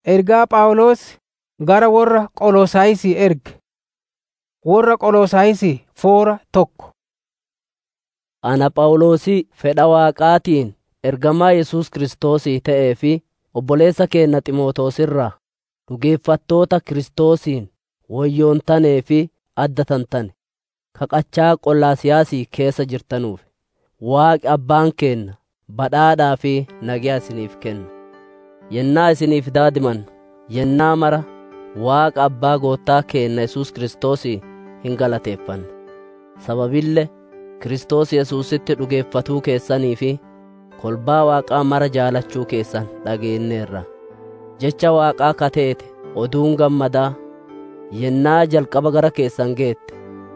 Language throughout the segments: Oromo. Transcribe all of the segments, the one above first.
Ergaa Phaawulos gara warra Qolosaayisii erge. Warra Qolosaayisii foora tokko. Ana Phaawulosii fedha Waaqaatiin ergamaa Yesuus Kiristoosii ta'ee fi obboleessa keenya Ximootoos irraa dhugeeffattoota Kiristoosiin woyyoontanii fi addatantane qaqachaa Qolaasiyaasii keessa jirtanuuf, Waaqi Abbaan keenya badhaadhaa fi nagaa isiniif kennu. Yennaa isiniif daadimannu, yennaa mara Waaqa Abbaa Gooftaa keenya Yesuus Kiristoosii hin galateeffanna. Sababillee Kiristoos Yesuusitti dhugeeffatuu keessanii fi kolbaa Waaqaa mara jaalachuu keessan dhageenneerra. Jecha Waaqaa kateete oduun gammadaa yennaa jalqaba gara keessan geette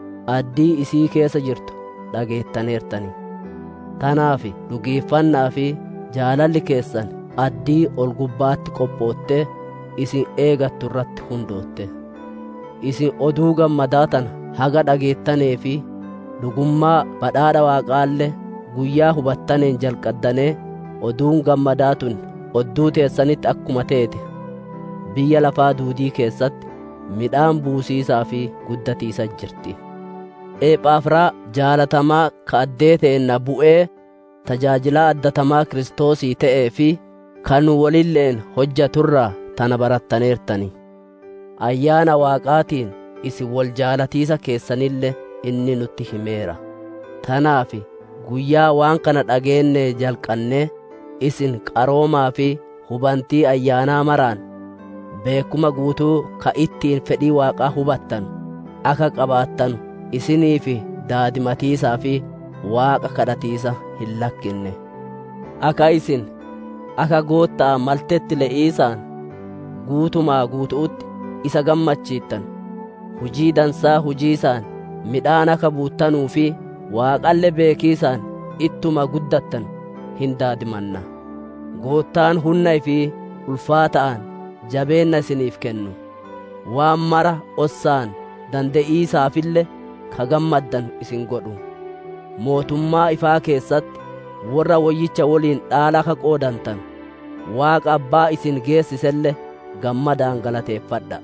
addii isii keessa jirtu dhageettaneertanii. Tanaaf dhugeeffannaa fi jaalalli keessan addii ol gubbaatti qophoottee isin eegattu irratti hundootte. Isin oduu gammadaa tana haga dhageettanee fi dhugummaa badhaadha Waaqaallee guyyaa hubattaneen jalqaddanee oduun gammadaa tun odduu teessanitti akkuma teete biyya lafaa duudii keessatti midhaan buusiisaa fi guddatiisa jirti. Ephaafiraa jaalatamaa ka addee teenna bu'ee tajaajilaa addatamaa Kiristoosii ta'ee fi kan walilleen hojjaturraa tana barattaneertani. Ayyaana Waaqaatiin isin wal jaalatiisa keessanillee inni nutti himeera. Tanaaf guyyaa waan kana dhageennee jalqannee isin qaroomaa fi hubantii ayyaanaa maraan beekuma guutuu ka ittiin fedhii Waaqaa hubattan akka qabaattanu isiniif daadimatiisaa fi Waaqa kadhatiisa hin lakkinne. Akka isin akka goottaa maltetti le'iisaan guutumaa guutuutti isa gammachiittan hujii dansaa hujiisaan midhaan akka buuttanuu fi waaqalle beekiisaan ittuma guddattan hin daadimanna. Goottaan hunnaa fi ulfaata'an jabeenna isiniif kennu. Waan mara ossaan dande'iisaafille ka gammaddan isin godhu. Mootummaa ifaa keessatti warra woyyicha waliin dhaala akka qoodantan waaqa abbaa isin geessiselle gammadaan galateeffadha.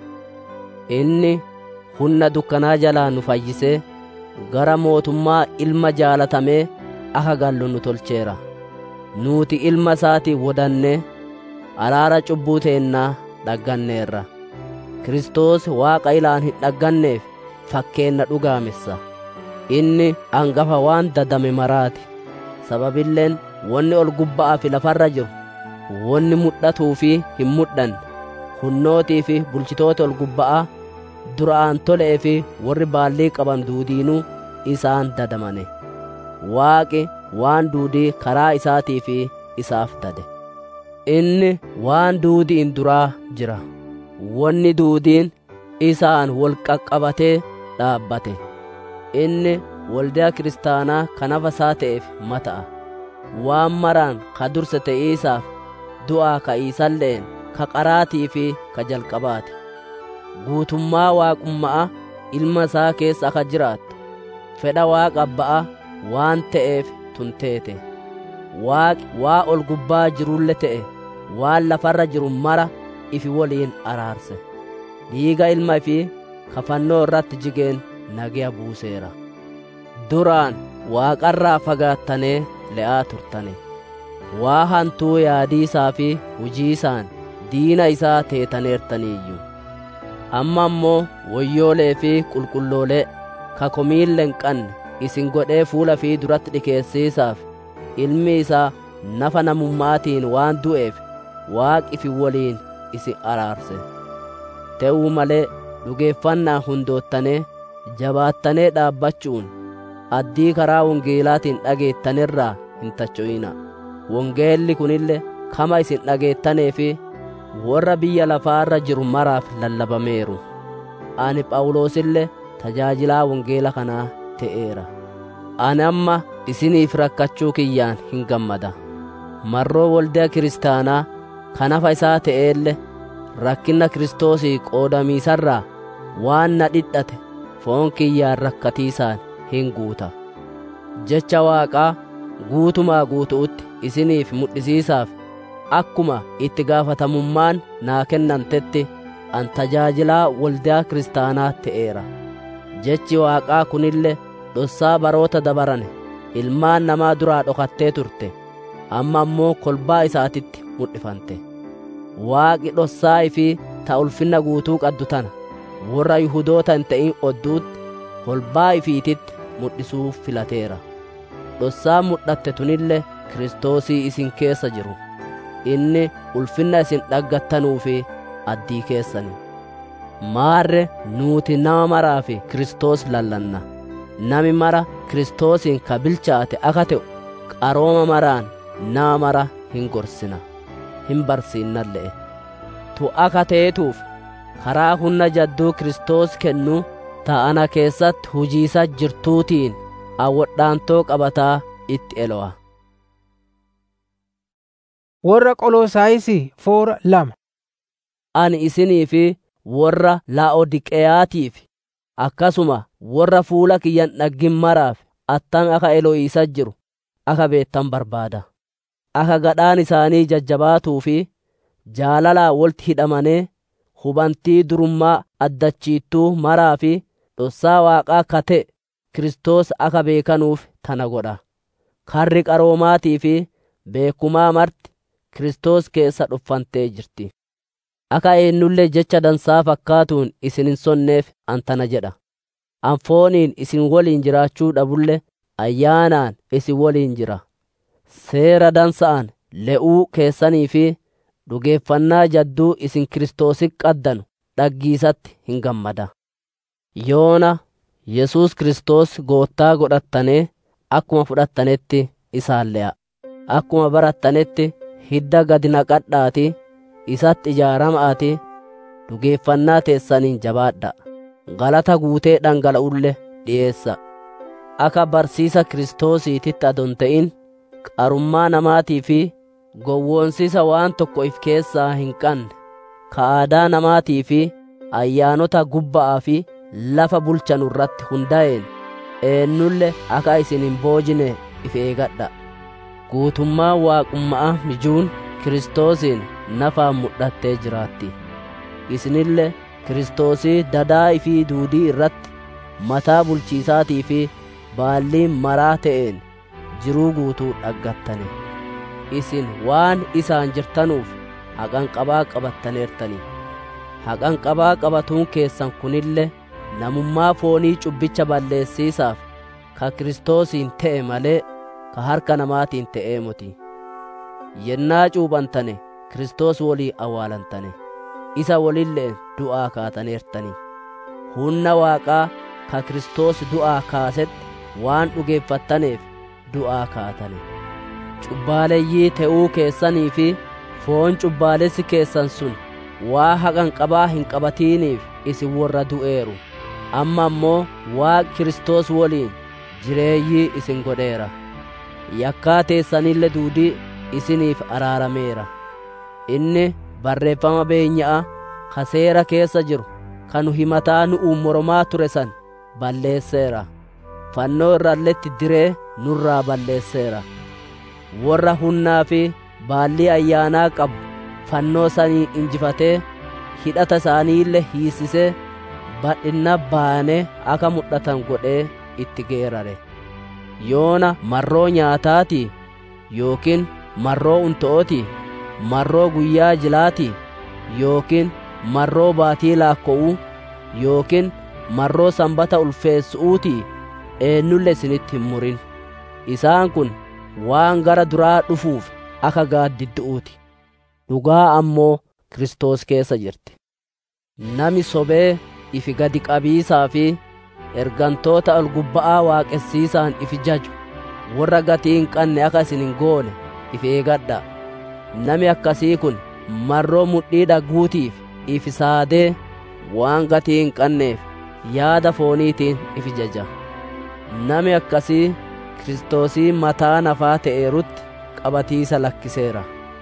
Inni humna dukkanaa jalaa nu fayyisee gara mootummaa ilma jaalatamee akka gallu nu tolcheera. Nuuti ilma isaatii wodannee araara cubbuu teennaa dhagganneerra. Kiristoos waaqa ilaan hin dhagganneef fakkeenna dhugaamessa. Inni hangafa waan dadame maraati. Sababilleen wanni ol gubba'aa fi lafarra jiru, wanni mul'atuu fi hin mul'anne, hunnootii fi bulchitoota ol gubba'aa duraan tolee fi warri baallii qaban duudiinuu isaan dadamane. Waaqi waan duudii karaa isaatii fi isaaf dade. Inni waan duudiin duraa jira. Wanni duudiin isaan wal qaqqabatee dhaabbate. Inni waldaa kiristaanaa kan hafa isaa ta'eef mata'a. Waan maraan ka dursa ta'iisaaf du'aa ka'iisalleen ka qaraatii fi ka jalqabaati. Guutummaa waaqummaa ilma isaa keessa akka jiraattu fedha waaqa abba'a waan ta'eef tunteete. Waaqi waa ol gubbaa jirulle ta'e waan lafarra jiru mara ifi waliin araarse. Dhiiga ilma fi kafannoo irratti jigeen nagaya buuseera. Duraan waaqarraa fagaattanee le'aa turtane. Waa hantuu yaadiisaa fi hujiisaan diina isaa teetaneertaniiyyu. Amma ammoo woyyoolee fi qulqulloolee ka komiille hin qanne isin godhee fuula fi duratti dhikeessiisaaf ilmi isaa nafa namummaatiin waan du'eef waaqi fi waliin isin araarse. Ta'uu malee dhugeeffannaa hundoottanee jabaattanee dhaabbachuun addii karaa wongeelaatiin dhageettanirraa hin tacho'ina. Wongeelli kunille kama isin dhageettanee fi warra biyya lafaarra jiru maraaf lallabameeru. Ani Phaawulosillee tajaajilaa wongeela kanaa ta'eera. Ani amma isiniif rakkachuu kiyyaan hin gammada. Marroo waldaa kiristaanaa kan hafa isaa ta'eelle rakkina Kiristoosii qoodamiisarraa waan na dhidhate foon kiyyaan rakkatiisaan hin guuta. Jecha Waaqaa guutumaa guutuutti isiniif mul'isiisaaf akkuma itti gaafatamummaan naa kennantetti an tajaajilaa waldaa kiristaanaa ta'eera jechi waaqaa kunille dhossaa baroota dabarane ilmaan namaa duraa dhokattee turte amma ammoo kolbaa isaatitti mul'ifante waaqi dhossaa fi ta ulfinna guutuu qaddu tana warra yihudoota hin ta'in odduutti kolbaa ifiititti mul'isuuf filateera dhossaan mul'atte tunille kiristoosii isin keessa jiru inni ulfinna isin dhaggattanuu fi addii keessani maarre nuuti nama maraa fi kiristoos lallanna nami mara kiristoosiin ka bilchaate aka ta'u qarooma maraan nama mara hin gorsina hin barsiinnalle'e tu aka teetuuf karaa humna jadduu kiristoos kennu ta'ana keessatti hujiisa jirtuutiin awwadhaantoo qabataa itti elo'a warra qolosaayisii foora lama ani isinii fi warra laa'odiqeyaatiif akkasuma warra fuula kiyyan dhaggin maraaf attan aka elo'iisa jiru aka beettan barbaada aka gadhaan isaanii jajjabaatuu fi jaalalaa wolti hidhamanee hubantii durummaa addachiittuu maraa fi dhossaa waaqaa kate kiristoos aka beekanuuf tana godha karri qaroomaatii fi beekumaa marti kiristoos keessa dhuffantee jirti aka eennullee jecha dansaa fakkaatuun isin hin sonneef antana jedha an fooniin isin woliin jiraachuu dhabulle ayyaanaan isin woliin jira seera dansa'an le'uu keessanii fi dhugeeffannaa jadduu isin kiristoosi qaddanu dhaggiisatti hin gammada yoona yesus kiristoos goottaa godhattanee akkuma fudhattanetti isaan le'a akkuma barattanetti hidda gadi naqadhaati isatti ijaarama'aati dhugeeffannaa teessaniin jabaadha galata guutee dhangala'ulle dhi'eessa akka barsiisa kiristoosiititti adon ta'in qarummaa namaatii fi gowwoonsisa waan tokko if keessaa hin qabne ka aadaa namaatii fi ayyaanota gubba'aa fi lafa bulchanu irratti hundaa'een eennulle akka isin hin boojine if eegadha guutummaa waaqummaa mijuun kiristoosiin nafaan mul'attee jiraatti isinille kiristoosii dadaa fi duudii irratti mataa bulchiisaatii fi baalliin maraa ta'een jiruu guutuu dhaggattane isin waan isaan jirtanuuf haqanqabaa qabattaneertanii haqanqabaa qabatuun keessan kunille namummaa foonii cubbicha balleessiisaaf ka kiristoosiin ta'e malee ka harka namaatiin ta'ee muti yennaa cuuphantane kiristoos wolii awwaalantane isa wolilleen du'aa kaataneertanii humna waaqaa ka kiristoos du'aa kaasetti waan dhugeeffattaneef du'aa kaatane cubbaaleyyii ta'uu keessanii fi foon cubbaalessi keessan sun waa haqanqabaa hin qabatiiniif isin warra du'eeru amma ammoo waaq kiristoos woliin jireeyyii isin godheera yakkaa teessanille duudii isiniif araarameera inni barreeffama beenya'a ka seera keessa jiru kanu himataa nu'u moromaa ture san balleesseera fannoo irralletti diree nurraa balleesseera warra hunnaa fi baallii ayyaanaa qabu fannoo sanii injifatee hidhata isaaniille hiisisee badhinna baanee akka mudhatan godhee itti geerare yoona marroo nyaataatii yookiin marroo unto'ooti marroo guyyaa jilaati yookiin marroo baatii laakko'uu yookiin marroo sanbata ulfeessu'uuti eenyulle isinitti hin murin isaan kun waan gara duraa dhufuuf akka gaaddiddu'uuti dhugaa ammoo kiristoos keessa jirti nami sobee ifi gadi qabiisaa fi ergantoota ol gubba'aa waaqessiisaan ifi jaju warra gatii hin qanne akka isin hin goone ifi eegadha nami akkasii kun marroo mudhii dhagguutiif ifi saadee waan gatii hin qanneef yaada fooniitiin ifi jaja nami akkasii kiristoosii mataa nafaa ta'eerutti qabatiisa lakkiseera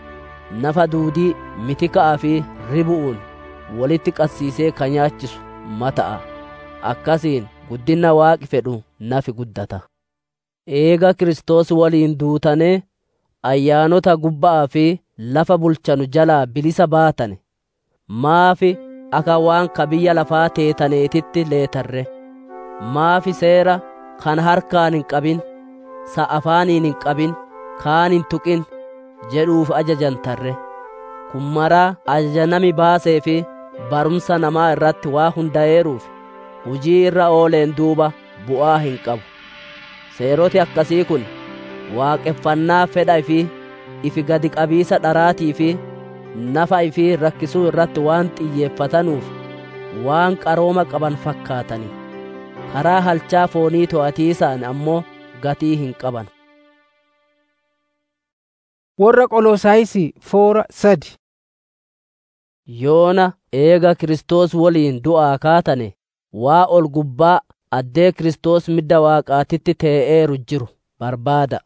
nafa duudii mitika'aa fi ribu'uun walitti qassiisee ka nyaachisu mata'a akkasiin guddina waaqi fedhu nafi guddata eega kiristoos waliin duutanee ayyaanota gubba'aa fi lafa bulchanu jalaa bilisa baatane maafi akka waan ka biyya lafaa teetaneetitti leetarre maafi seera kan harkaan hin qabin sa afaaniin hin qabin kaan hin tuqin jedhuuf ajajantarre kun maraa ajaja nami baasee fi barumsa namaa irratti waa hunda'eeruuf hujii irra ooleen duuba bu'aa hin qabu seeroti akkasii kun waaqeffannaa fedha fi ifi gadi qabiisa dharaatii fi nafa ifi rakkisuu irratti waan xiyyeeffatanuuf waan qarooma qaban fakkaatanii karaa halchaa foonii to'atiisaan ammoo gatii hin qaban warra qolosaayisii foora sadi yoona eega Kiristoos woliin du'aa kaatane waa ol gubbaa addee Kiristoos midda waaqaatitti tee'eeru jiru barbaada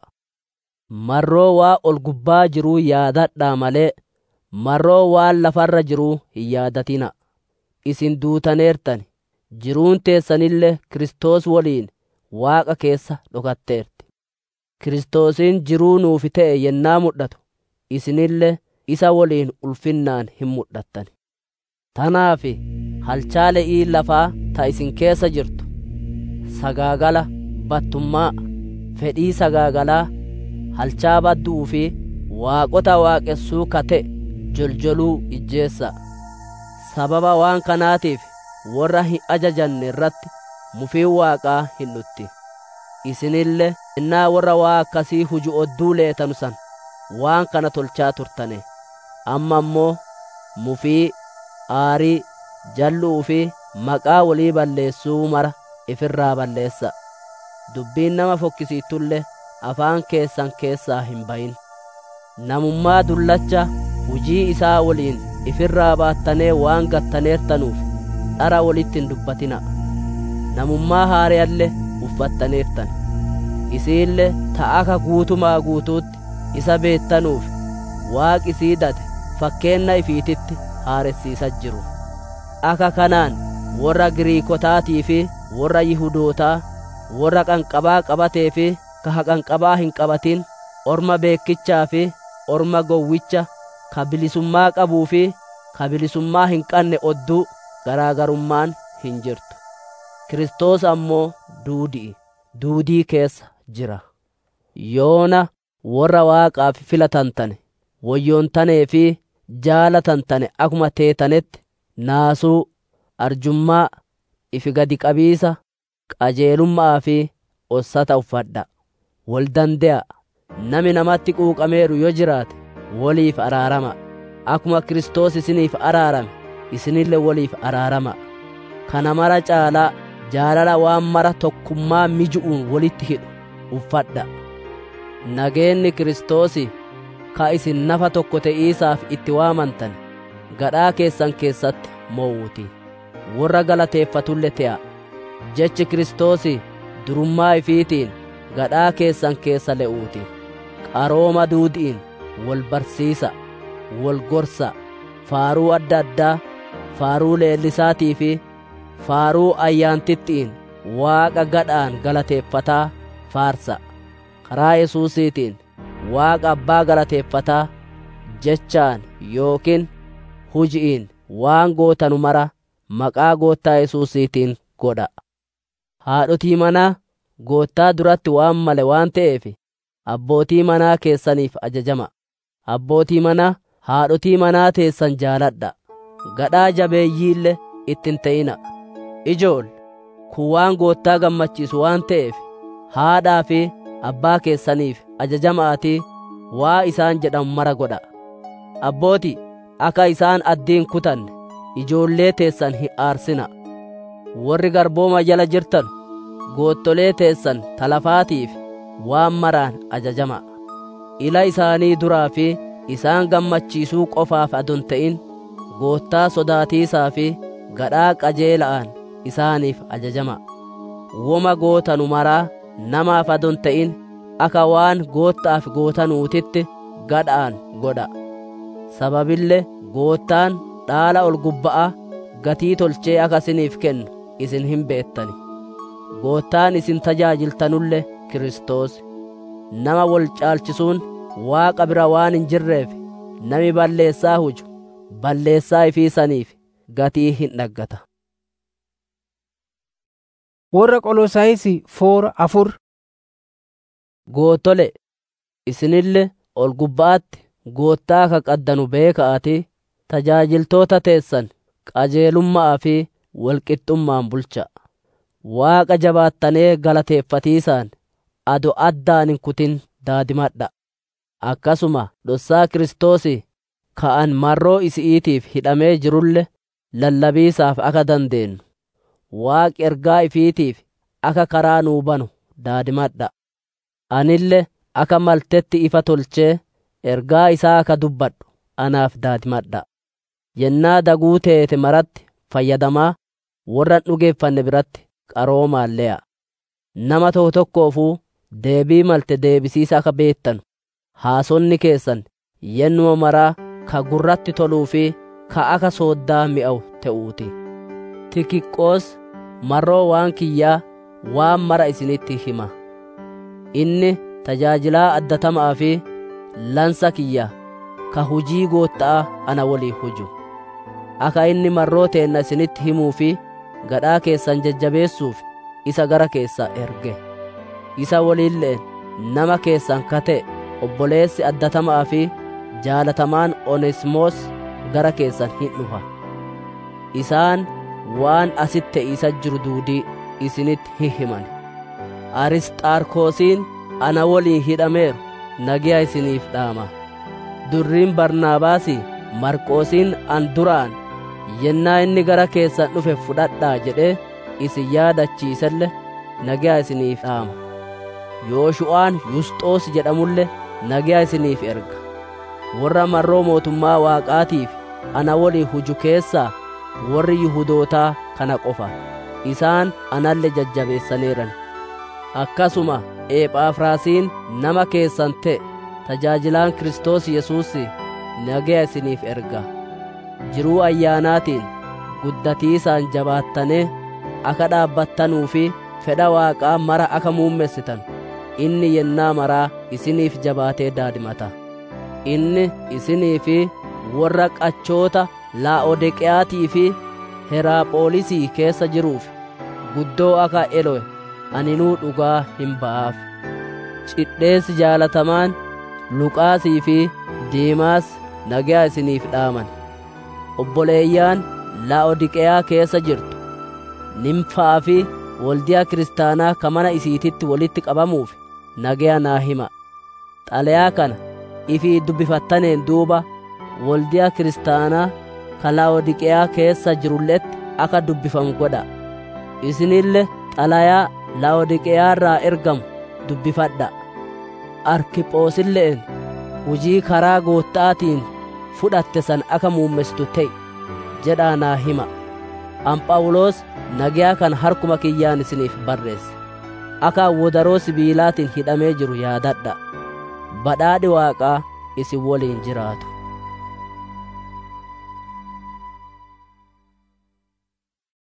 marroo waa ol gubbaa jiruu yaadadhaa malee marroo waan lafarra jiruu hin yaadatina isin duutaneertani jiruun teessanillee Kiristoos woliin waaqa keessa dhokatteerti Kiristoosiin jiruu nuufi ta'e yennaa mul'atu isinillee isa woliin ulfinnaan hin mul'attan tanaaf halchaa le'ii lafaa ta isin keessa jirtu sagaagala battummaa fedhii sagaagalaa halchaa badduu fi waaqota waaqessuu kate joljoluu ijjeessa sababa waan kanaatiif warra hin ajajanne irratti mufiin waaqaa hin dhutti isinillee innaa warra waa akkasii huju odduu leetanu san waan kana tolchaa turtane amma ammoo mufii aarii jalluu fi maqaa walii balleessuu mara ifirraa balleessa dubbiin nama fokkisiittullee afaan keessan keessaa hin bayin namummaa dullacha hujii isaa waliin ifirraa baattanee waan gattaneertanuuf dhara walitti hin dubbatina namummaa haareyallee uffattaneertan isiille ta'aka guutumaa guutuutti isa beettanuuf waaqi siidate fakkeenna ifiititti haaressiisa jiru akka kanaan warra giriikotaatii fi warra yihudootaa warra qanqabaa qabatee fi ka haqanqabaa hin qabatin orma beekichaa fi orma gowwicha ka bilisummaa qabuu fi ka bilisummaa hin qabne odduu garaagarummaan hin jirtu kiristoos ammoo duudi'i duudii keessa jira yoona warra waaqaaf filatantane woyyoontane fi jaalatantane akuma teetanetti naasuu arjummaa ifi gadi qabiisa qajeelummaa fi ossata uffadha wal dande'a nami namatti quuqameeru yoo jiraate woliif araarama akuma kiristoos isiniif araarame isinille woliif araarama kana mara caalaa jaalala waan mara tokkummaa miju'uun walitti hidhu uffadha nageenni kiristoosi ka isin nafa tokko te'iisaaf itti waamantan gadhaa keessan keessatti mo'uuti warra galateeffatulle te'a jechi kiristoosi durummaa ifiitiin gadhaa keessan keessa le'uuti qarooma duudiin wal barsiisa wal gorsa faaruu adda addaa faaruu leellisaatii fi faaruu ayyaantittiin waaqa gadhaan galateeffataa faarsa karaa yesuusiitiin waaqa abbaa galateeffataa jechaan yookiin huji'iin waan gootanu mara maqaa goottaa yesuusiitiin godha haadhotii manaa goottaa duratti waan male waan ta'eef abbootii manaa keessaniif ajajama abbootii manaa haadhotii manaa teessan jaaladha gadhaa jabeeyyiille ittin ta'ina ijool kun waan goottaa gammachiisu waan ta'eef haadhaa fi abbaa keessaniif ajajamaatii waa isaan jedhan mara godha abbooti akka isaan addiin kutanne ijoollee teessan hin aarsina warri garbooma jala jirtan goottolee teessan talafaatiif waan maraan ajajama ila isaanii duraa fi isaan gammachiisuu qofaaf adon ta'in goottaa sodaatiisaa fi gadhaa qajeela'aan isaaniif ajajama woma gootanu maraa namaaf adon ta'in akka waan goottaaf gootanuutitti gadhaan godha sababille goottaan dhaala ol gubba'a gatii tolchee akka isiniif kennu isin hin beettani goottaan isin tajaajiltanulle kiristoos nama wal caalchisuun waaqa bira waan hin jirreef nami balleessaa huju balleessaa ifii saniif gatii hin dhaggata. Warra Qolosaayisii foora afur. Goottole isinille ol gubbaatti goottaa ka qaddanu beeka'ati tajaajiltoota teessan qajeelummaa fi walqixxummaan bulcha. Waaqa jabaattanee galateeffatiisaan ado addaan hin kutin daadimadha. Akkasuma dhossaa Kiristoosii ka'an marroo isi'iitiif hidhamee jirulle lallabiisaaf akka dandeenyu. Waaqi ergaa ifiitiif akka karaa nuu banu daadimadha. Anille akka maltetti ifa tolchee ergaa isaa akka dubbadhu anaaf daadimadha. Yennaa daguu teete maratti fayyadamaa warra dhugeeffanne biratti qaroomaalle'a. Nama tokko tokkoofuu deebii malte deebisiisa akka beettanu haasonni keessan yennuma maraa ka gurratti toluu fi ka akka sooddaa mi'awu ta'uuti. Tikiqqoos marroo waan kiyyaa waan mara isinitti hima. Inni tajaajilaa addatamaa fi lansa kiyya ka hujii gootta'a ana walii huju. Akka inni marroo teenna isinitti himuu fi gadhaa keessan jajjabeessuuf isa gara keessa erge. Isa waliilleen nama keessan ka ta'e obboleessi addatamaa fi jaalatamaan Oneesimoos gara keessan hin dhufa. Isaan waan asitti isa jiru duudii isinitti hin himan. Arisxaarkoosiin ana waliin hidhameeru nagiyaa isiniif dhaama. Durriin Barnaabaasii Marqoosiin an duraan yennaa inni gara keessan dhufe fudhadhaa jedhee isin yaadachiiselle nagiyaa isiniif dhaama. Yooshu'aan Yusxoos jedhamulle nagiyaa isiniif erga. Warra marroo mootummaa Waaqaatiif ana waliin huju keessaa warri Yihudootaa kana qofa. Isaan analle jajjabeessaneeran. Akkasuma Eephaafraasiin nama keessan ta'e tajaajilaan Kiristoos Yesuus nagiyaa isiniif erga. Jiruu ayyaanaatiin guddatiisaan jabaattanee akka dhaabbattanuu fi fedha Waaqaa mara akka muummessitan inni yennaa maraa isiniif jabaatee daadimata. Inni isinii fi warra qachoota Laa'odeqiyaatii fi Heraapholisii keessa jiruuf guddoo akka elo'e aninuu dhugaa hin ba'aaf. Cidheessi jaalatamaan Luqaasii fi Diimaas nagaa isiniif dhaaman. Obboleeyyaan Laa'odiqeyaa keessa jirtu nimfaa fi waldiyaa kiristaanaa ka mana isiititti walitti qabamuuf nagaa naa hima. Xalayaa kana ifii dubbifattaneen duuba waldiyaa kiristaanaa ka Laa'odiqeyaa keessa jirulletti akka dubbifamu godha. Isinille xalayaa Laa'odiqeyaarraa ergamu dubbifadha. Arkiphoosille'en hujii karaa goottaatiin fudhatte san akka muummessitu ta'e jedhaa naa hima. Anphaawulos nagaa kan harkuma kiyyaan isiniif barreesse. Akka wodaroo sibiilaatiin hidhamee jiru yaadadha. Badhaadhi Waaqaa isin waliin jiraatu.